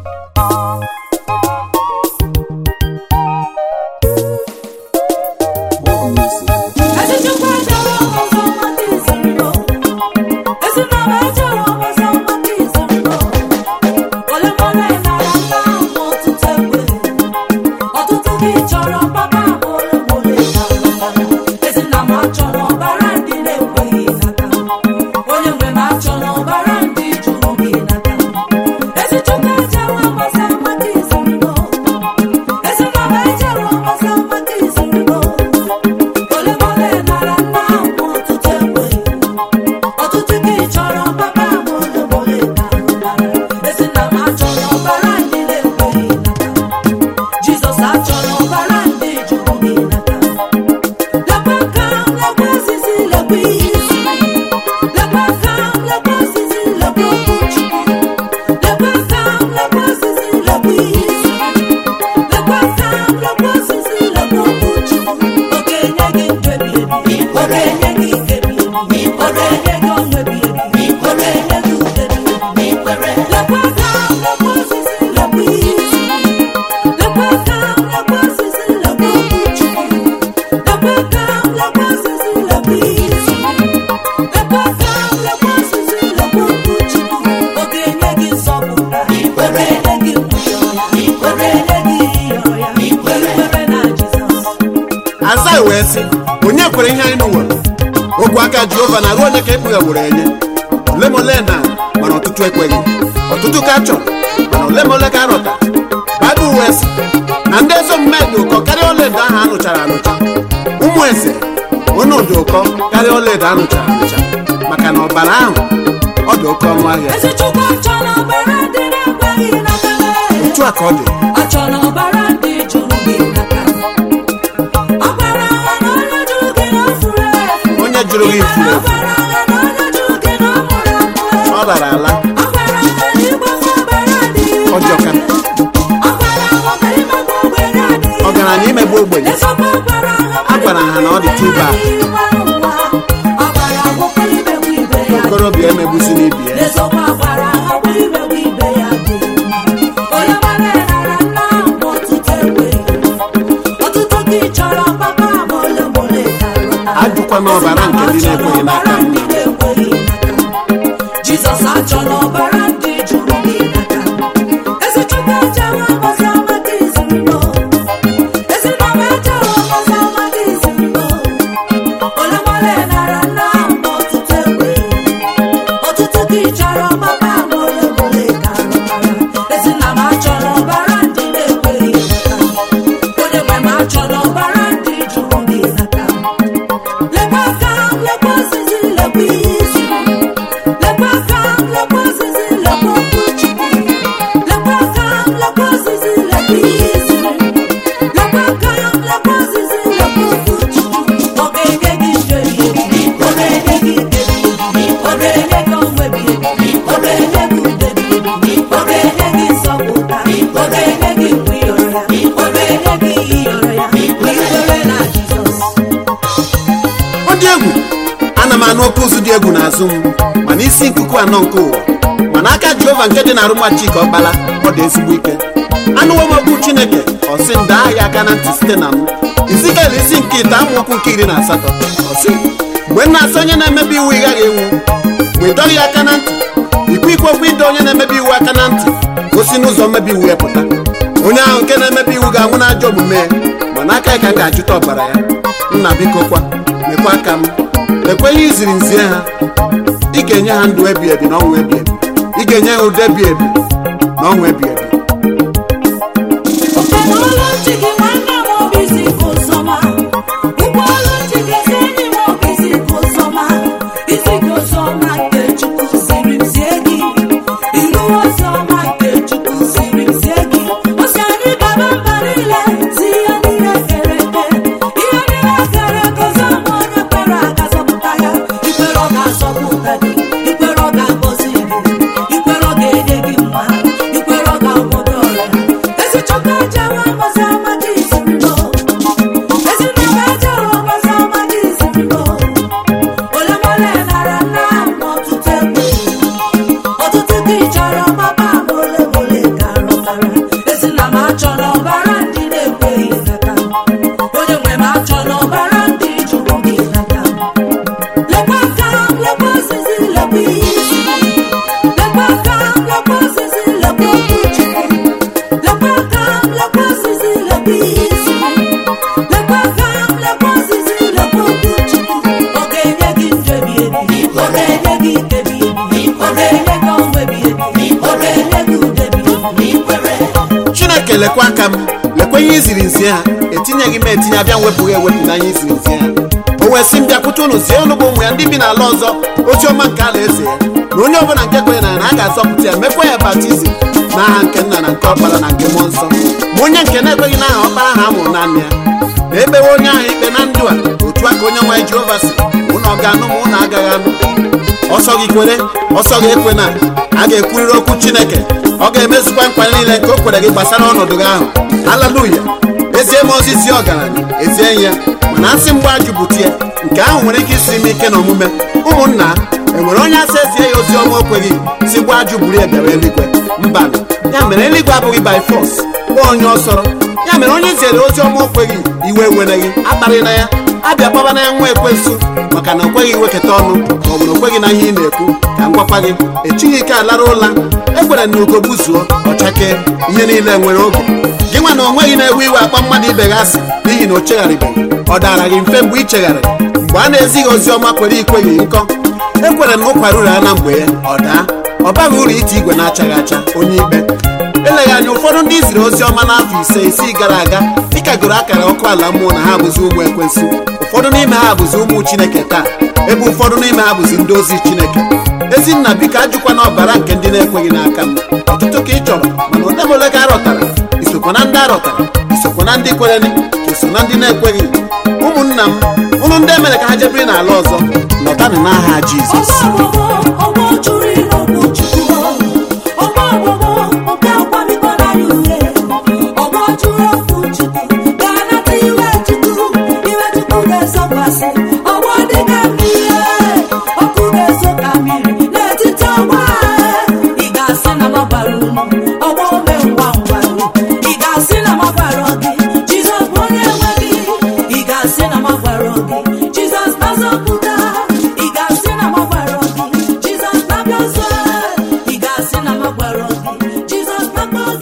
aza wee sị onye kwere ihe anyị nụwere ogwe aka jehova na ruo onye ka ekpughegburu enye ole ma ole na mana ọtụtụ ekweghị ọtụtụ ka chọrọ mana ole ma ole ka arọta baịbụl wee sị na ndị ezi omume dị ụkọ karịa ọlaedo ahụ anụchara anụcha ụmụ eze onye dị ụkọ karịa ọlaedo anụchara anụcha maka na ọbara ahụ ọ dị oke ọnụ ahịa otu a ka ọ dị Achọrọ ọbara ndị jụrụ gị n'aka ọbara agha na onye jụrụ gị na o furu efu onye jụrụ gị ifuru efu ọbara agha na onye jụrụ gị na ọ mụrụ amụ ọ rara ala ọbara agha na ịgbafu ọbara adịghị ọjọka ọbara agha na imegbu ogbenye adịghị ọgaranya imegbu ogbenye ezokwa ọbara agha a gwara ha na ọ dị tuba ọbara agwụkwọ imegbu ibe ya okorobịa emegbusi n'ibi ya ezokwa ọbara agha kwa imegbu ibe ya dị onye mara nara nna ahụ ọtụtụ egbe ọtụtụ gị chọrọ papa ma ole ma ole karịa ajụkwana ọbara nke ndị na-ekweghị n'aka nna jizọs achọla ọbara ndị jụrụ gị n'aka ezi chukwu ejewe ọgọzi amaka izirino ezi nọma ejewe ọgọzi amaka izirino ole mole nara nna ahụ ọtụtụ egbe ọtụtụ gị chọrọ papa ma ole ma ole karịa ezi nna m achọrọ ọbara ndị na-ekweghị n'aka onye nwe m achọrọ ọbara ndị jụrụ gị n'aka lekwa aka m lekwa osisi lekwa ihe isi lekwa aka m lekwa osisi lekwa okwu chukwu lekwa aka m lekwa osisi lekwa ihe isi lekwa aka m lekwa osisi lekwa okwu chukwu ọ ga-enye gị ndụ ebighị ebi ọ ga-enye gị ike ebighị ebi ọ ga-enye gị ọnwụ ebighị ebi ọ ga-enye gị udo ebighị ebi ọ ga-enye gị nsọpụta ọ ga-enye gị mgbe ịyọrọ ya ọ ga-enye gị ihe ịyọrọ ya ikwere na jizọs ọ dị egwu ana m anụ oke ụzụ dị egwu n'azụ m mana isi nkuku anọ nke ụwa mana aka jehova nke dị na arụma chika ọkpala ọ dị ezigbo ike anụwo m okwu chineke ọsị m daa ya aka na ntị site na m izikel isi nke ite amaokwu nke iri na asatọ ọsị mgbe m na-asị onye na-emebi iwu ị gaghị enwu mgbe ị dọghị ya aka na ntị ikwu ikwu okwu ịdọ onye na-emebi iwu aka na ntị gosi n'ụzọ mmebi iwu ya pụta onye ahụ nke na-emebi iwu ga-anwụ n'ajọ omume ya mana aka ya ka m ga-ajụta ọbara ya nna biko kwa mekwa aka m lekwa ihe iziri nzie ha ị ga-enye ha ndụ ebi ebi na ọnwụ ebi ebi ị ga-enye ha ụdị ebi ebi na ọnwụ ebi ebi Ụgbọala ntị gị nwanne m obi isi ka ụzọma ụgbọala ntị gị ezi enyi m obi isi ka ụzọma isi ka ụzọma nke Chukwu siri m zie gị ilu oziọma nke Chukwu siri m zie gị o si anyị gaba mba niile si ihe niile kere eke ihe niile kere eke ọzọma onye kwere aga zọpụta ya ikwere ọ ga-azọpụta gị ikwere ọ ga-agọzi gị ikwere ọ ga-enye gị mma ikwere ọ ga-agwọdo ọrịa ezi chukwu ejewe mgbasa amaka izirino ezi nna ejewe mgbasa ma ị kwere chineke lekwa aka m lekwa ihe iziri nzi ha etinyeghị m etinye abịa mwepụghị ewepụ n'anya iziri nzi ha o wee sị m bịakwute unu zie unu bụ ụmụ ya ndị bi n'ala ọzọ ozi ọma nke ala eze ya na onye ọbụla nke kwenye na ya na a ga-azọpụta ya mekwa ya baptizim n'aha nke nna na nke ọkpara na nke mmụọ nsọ ma onye nke na-ekweghị n'aha ọkpara ha mụrụ naanị ya na ebewe onye ahụ ikpe na ndụ a otu a ka onye nwaanyị jehova si ụnụ ọ ga-anụ ma ụnụ agaghị anụ ọsọ gị kwere ọsọ gị ekwe na a ga-ekwurịrị okwu chineke ọ ga-emezukwa nkwa niile nke o kwere gị gbasara ọnọdụ gị ahụ haleluya ezie m ozizi ọgaranya ezie ya mana asị mgbe ajụbụtie nke ahụ nwere ike isi m ike na omume ụmụnna enwere onye asị ezie ya ozi ọma okweghị si gwa ajụ buru ya bịara eluigwe mba ya mere eluigwe abụghị by force bụ onye ọsọrọ ya mere onye ziere ozi ọma okweghị iwe wereghị akparịla ya abịa kpabana ya nwa ekwensu maka na o kweghị iwekọta ọnụ ma ọ bụ na o kweghị na ihe ị na-ekwu ka m gwakwa gị echighị ike alara ụla ekwere na ugo gbuzuo ọchake ihe niile nwere oge gị nwa na onweghị na-ewe iwe akpa mmadụ ibe gị asị n'ihi na o chegharịbeghị ọ dara gị mfe mgbe ị chegharịrị mgbe a na-ezighị ozi ọma kwere ikweghị nkọ ekwere na ụkwara uru ya na mgbe ya ọ daa ọ baghị uru ite igwe na-achaghị acha onye ikpe eleghị anya ụfọdụ ndị ziri ozi ọma n'afọ ise isii gara aga dịka goro akara ọkụ ala mmụọ na ha bụzi ụmụ ekwensu ụfọdụ n'ime ha bụzi ụmụ chineke taa ebe ụfọdụ n'ime ha bụzi ndị ozi chineke ezinna biko ajụkwa na ọbara nke ndị na-ekweghị n'aka m ọtụtụ ka ị chọrọ mana odemole ka arọtara isokwa na ndị arọtara isokwa na ndị kwereni ka iso na ndị na-ekweghị ụmụnna m ụlụ ndị emere ka ha jebiri n'ala ọzọ lọtanụ n'aha jizọs ọgbọ ọgbọ ọgbọ jụrụ ịnọgbu chukwu ọgbọ ọgbọ nke akwamikọrọ anyị ure ọgbọ jụrụ okwu chukwu ga-anata iwe chukwu iwe chukwu ga-ezokwasị ọgbọ dịka mmiri ọkụ ga-ezo ka mmiri n'etiti ọgbọ anyị. ị ga-asị na m gbara unu ọgbọ ome ngwa ngwa ị ga-asị na m gbara gị jizọs bụ onye nwe gị ị ga-asị na m gbara gị jizọs na-azọpụta ị ga-asị na m gbara gị jizọs na-abịa ọzọ ị ga-asị na m gbara gị jizọs na-akpọ